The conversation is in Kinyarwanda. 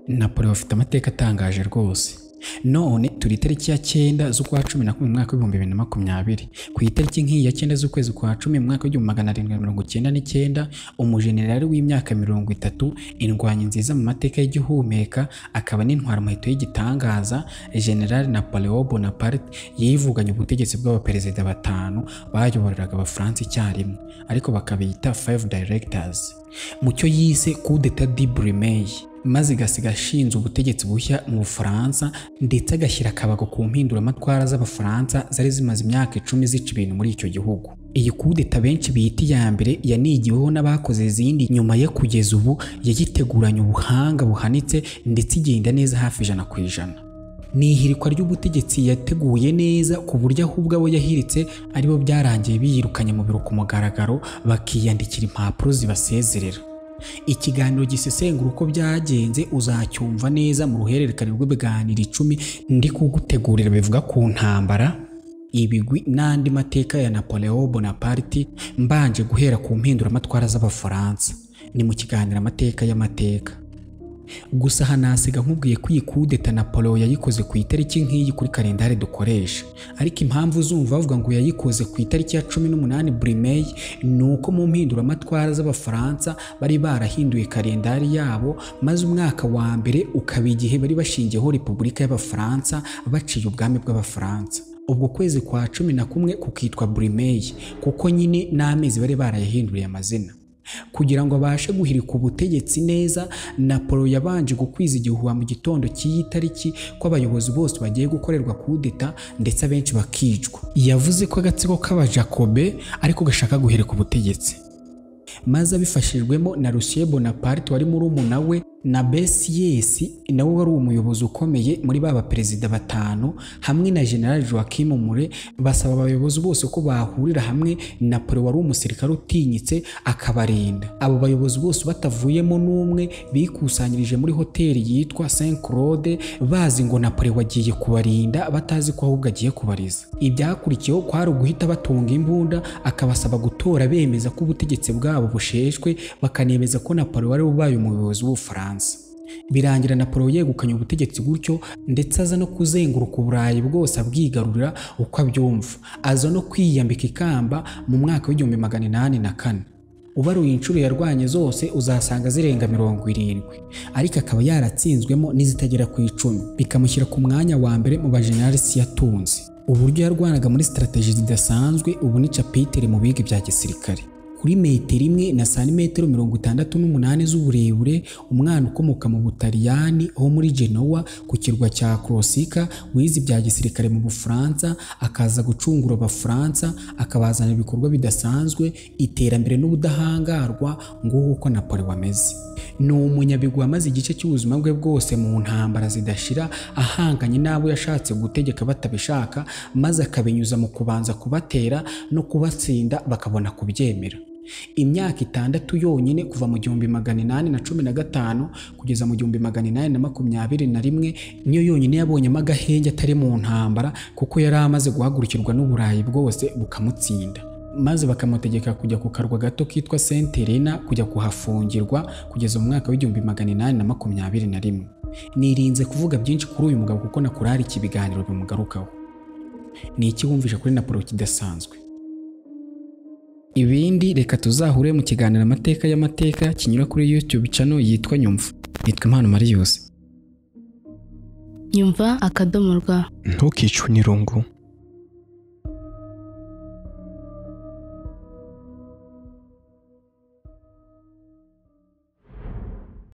napoli bafite amateka atangaje rwose none turi itariki ya cyenda z'ukwa cumi na kumwe mu mwaka w'ibihumbi bibiri na makumyabiri ku itariki nk'iyi ya cyenda z'ukwezi kwa cumi mu mwaka w'igihumbi magana arindwi na mirongo icyenda n'icyenda umujenerali w'imyaka mirongo itatu indwanyi nziza mu mateka y'igihumeka akaba n'intwara muheto y'igitangaza generali napoleon bonaparte yivuganye ubutegetsi bw'abaperezida batanu bayoboraga abafaransa icyarimwe ariko bakabita five directors mu cyo yise kudeta di buremeye maze igasiga ashinze ubutegetsi bushya mu bufaransa ndetse agashyira akabago ku mpinduramatwara z'abafaransa zari zimaze imyaka icumi zica ibintu muri icyo gihugu iyi kudeta benshi bita iya mbere yanigiweho n'abakoze izindi nyuma yo kugeza ubu yayiteguranye ubuhanga buhanitse ndetse igenda neza hafi ijana ku ijana ni ihirikwa ry'ubutegetsi yateguye neza ku buryo aho ubwo abo yahiritse aribo byarangiye biyirukanye mu biro ku mugaragaro bakiyandikira impapuro zibasezerera ikiganiro gisesengura uko byagenze uzacyumva neza mu ruhererekane rw'ibiganiro icumi ndi kugutegurira bivuga ku ntambara ibigwi n'andi mateka ya napoleon bonaparte mbanje guhera ku mpinduramatwara z'abafaransa ni mu kiganiro amateka y'amateka gusa hanasiga nkubwiye ko iyi kudeta napolo yayikoze ku itariki nk'iyi kuri kalendari dukoresha ariko impamvu uzumva bavuga ngo yayikoze ku itariki ya cumi n'umunani buri meyi ni uko mu mpinduramatwara z'abafaransa bari barahinduye kalendari yabo maze umwaka wa mbere ukaba igihe bari bashingiyeho repubulika y'abafaransa baciye ubwami bw'abafaransa ubwo kwezi kwa cumi na kumwe kukitwa buri meyi kuko nyine n'amezi bari barayahinduriye amazina kugira ngo abashe guhirika ubutegetsi neza napolo yabanje gukwiza igihuha mu gitondo cy'iyi tariki ko abayobozi bose bagiye gukorerwa kudeta ndetse abenshi bakicwa yavuze ko agatsiko k'abajakobe ariko gashaka guhirika ubutegetsi maze abifashijwemo na Lucien Bonaparte wari murumuna we na Bessiyesi nawe wari umuyobozi ukomeye muri ba baperezida batanu hamwe na General Joachim Mure basaba abayobozi bose ko bahurira hamwe Napoleon wari umusirikare utinyitse akabarinda abo bayobozi bose batavuyemo n'umwe bikusanyirije muri hoteli yitwa Saint Claude bazi ngo Napoleon wagiye kubarinda batazi ko ahubwo agiye kubariza ibyakurikiyeho kwari uguhita batunga imbunda akabasaba gutora bemeza ko ubutegetsi bwabo busheshwe bakanemeza ko Napoleon wari ubaye umuyobozi w'Ubufaransa birangira napolo yegukanye ubutegetsi gutyo ndetse aza no kuzenguruka uburayi bwose abwigarurira uko abyumva aza no kwiyambika ikamba mu mwaka w'igihumbi magana inani na kane ubaruye inshuro yarwanye zose uzasanga zirenga mirongo irindwi ariko akaba yaratsinzwemo n'izitagera ku icumi bikamushyira ku mwanya wa mbere mu bajeneralisi yatunze uburyo yarwanaga muri sitarateji zidasanzwe ubu ni capitire mu biga bya gisirikare kuri metero imwe na santimetero mirongo itandatu n'umunani z'uburebure umwana ukomoka mu butaliyani ho muri genoa ku kirwa cya korosika wize ibya gisirikare mu bufaransa akaza gucungura abafaransa akabazana ibikorwa bidasanzwe iterambere n'ubudahangarwa nguko uko napoli wameze ni umunyabigwi wamaze igice cy'ubuzima bwe bwose mu ntambara zidashira ahanganye n'abo yashatse gutegeka batabishaka maze akabinyuza mu kubanza kubatera no kubatsinda bakabona kubyemera imyaka itandatu yonyine kuva mu gihumbi magana inani na cumi na gatanu kugeza mu gihumbi magana inani na makumyabiri na rimwe niyo yonyine yabonyemo agahenge atari mu ntambara kuko yari amaze guhagurukirwa n'uburayi bwose bukamutsinda maze bakamutegeka kujya ku karwa gato kitwa senterena kujya kuhafungirwa kugeza mu mwaka w'igihumbi magana inani na makumyabiri na rimwe nirinze kuvuga byinshi kuri uyu mugabo kuko nakurari iki ibiganiro bimugarukaho ni iki wumvisha kuri napolo kidasanzwe ibindi reka tuzahure mu kiganiro amateka y'amateka kinyura kuri youtube channel yitwa nyumva nitwa impano mariyose nyumva akadomo rwa ntukicwe n'irungu